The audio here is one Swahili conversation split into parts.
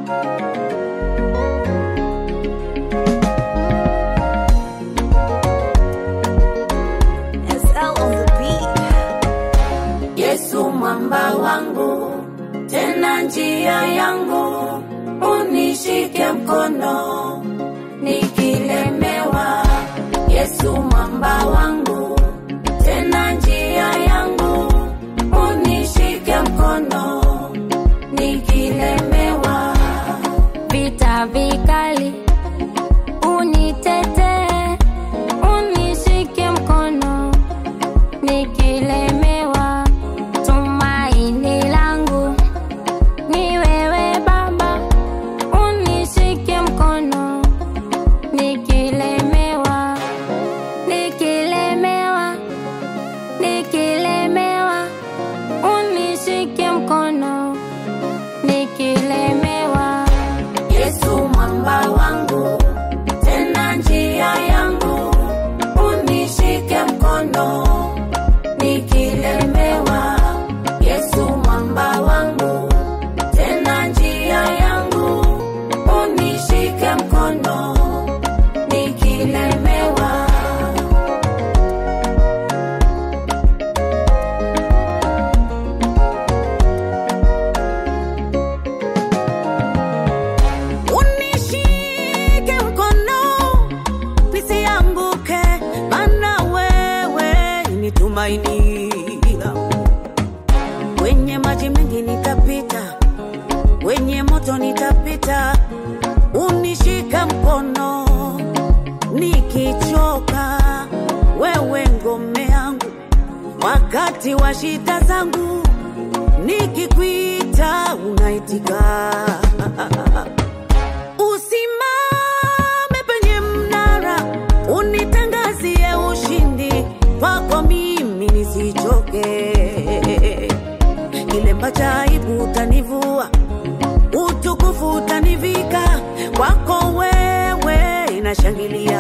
SL on the beat. Yesu mwamba wangu, tena njia yangu, unishike mkono nikilemewa. Yesu mwamba wangu, tena njia yangu, unishike mkono nikilemewa. vita vikali, unitetee, unishike mkono nikilemewa. Tumaini langu ni wewe Baba, unishike mkono nikilemewa, nikilemewa, nikilemewa, unishike mkono nikilemewa. Yesu mwamba wangu, tena njia yangu, unishike mkono nikilemewa. Yesu mwamba wangu, tena njia yangu, unishike mkono nikilemewa. Unishike mkono nisianguke, maana wewe ni tumaini langu. Kwenye maji mengi nitapita, kwenye moto nitapita, unishika mkono nikichoka, wewe ngome yangu wakati wa shida zangu, nikikwita unaitika. Usimame penye mnara, unitangazie ushindi kwako, mimi nisichoke. Kilemba cha aibu utanivua, utukufu utanivika, kwako wewe inashangilia.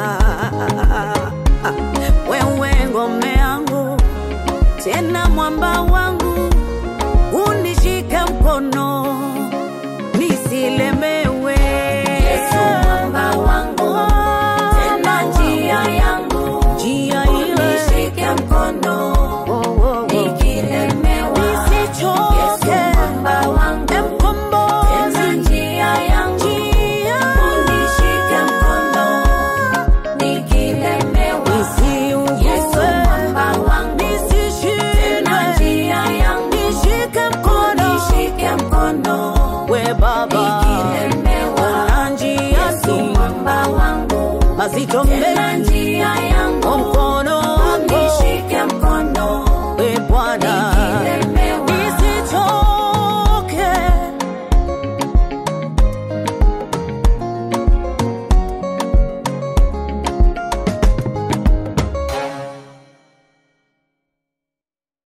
Wewe ngome yangu, tena mwamba wangu, unishike mkono nisilemewe. Yesu mwamba wangu, tena njia yangu, njia ile unishike mkono Oh, oh, oh. nikilemewa. Nisichoke. Yesu mwamba wangu, tena Mkombozi, njia yangu, njia unishike mkono nikilemewa. nisiugue, Yesu mwamba wangu, tena nisishindwe, njia yangu, nishike mkono unishike mkono we Baba, nikilemewa. ona njia Yesu si mwamba wangu, mazito tena mengi, njia yangu, mkono wako unishike mkono